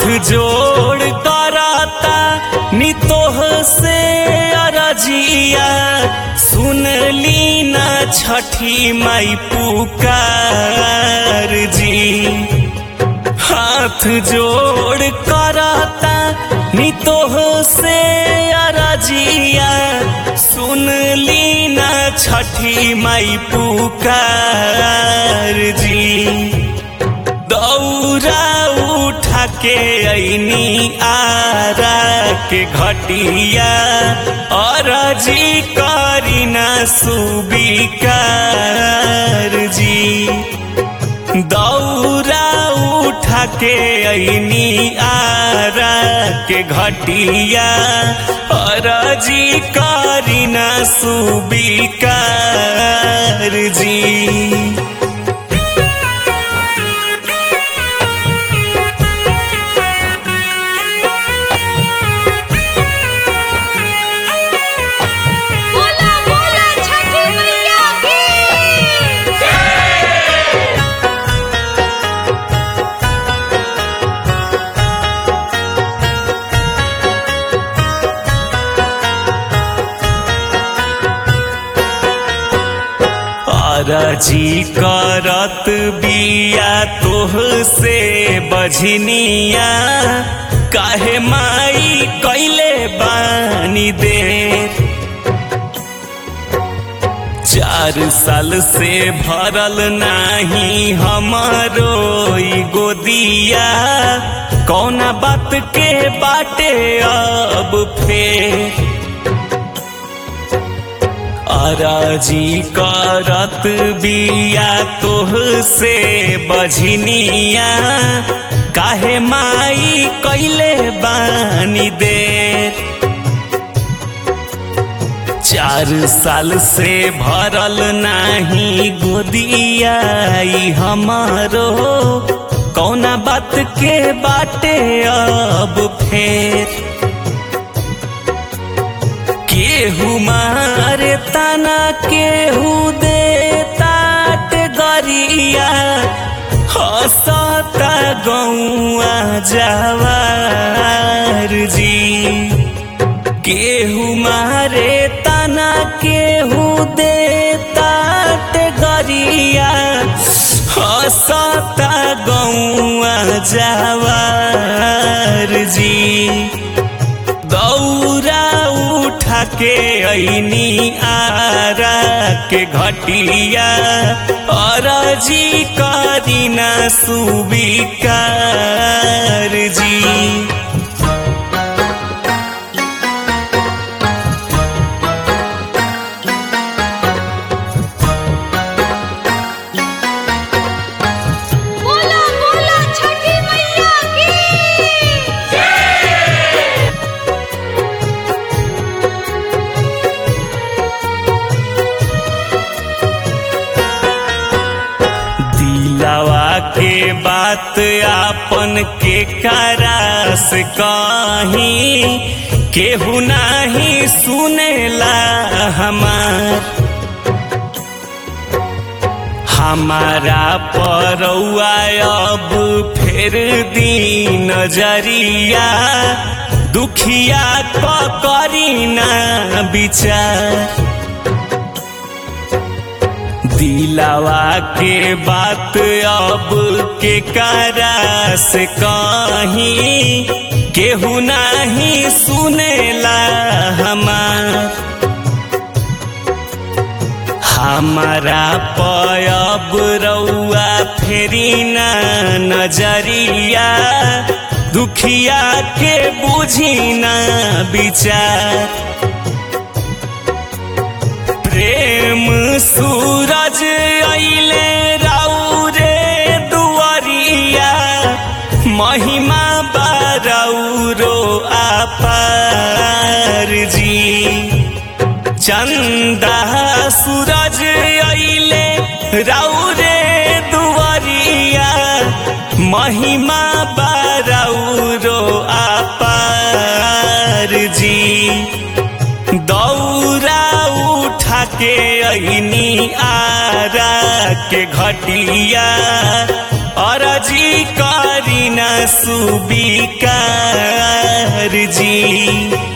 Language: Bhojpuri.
जोड़ कराता नितोह से अरजिया सुन ली ना छठी माई पुकार जी हाथ जोड़ कराता नितोह से अरजिया सुन ली ना छठी माई पुकार जी दौरा उठा के ऐनी आरा के घटिया और जी करी ना सुबिकार जी दौरा उठा के ऐनी आरा के घटिया और जी करी ना सुबिकार जी बोला बोला छठी मैया की अरजी करत बिया तोह से बझनिया काहे माई कैले बानी दे चार साल से भरल नाही हमारो ई गोदिया कौना बात के बाटे अब फेर अराजी करत बिया तोह से बझनिया काहे माई कैले बानी दे चार साल से भरल नाही गोदिया ई हमारो कौना बात के बाटे अब फेर केहू मारे तना केहू दे तात गरिया हसता गौआ जवार जी केहू मारे तना केहू दे तात गरिया हसता गौआ जवार जी दौरा उठा के ऐनी आरा के घटिया और जी करीना सुबिकार जी बोला बोला छठी मैया की दिलावा के बात आपन के करास कहीं केहू नाही सुनेला हमार हमारा परौआ अब फेर दी नजरिया दुखिया क करी ना विचार दिलावा के बात अब के करा से कहीं केहू नाही सुनेला हमार हमारा पयब रउआ फेरी ना नजरिया दुखिया के बुझी ना विचार प्रेम सूरज अइले राउ रे दुआरिया महिमा बारौरो आपार जी चंदा सूरज अइले राउ रे दुआरिया महिमा बारौरो आपार जी दौरा उठा के ऐनी आरा के घटिया अरजी करी न सुबिकार जी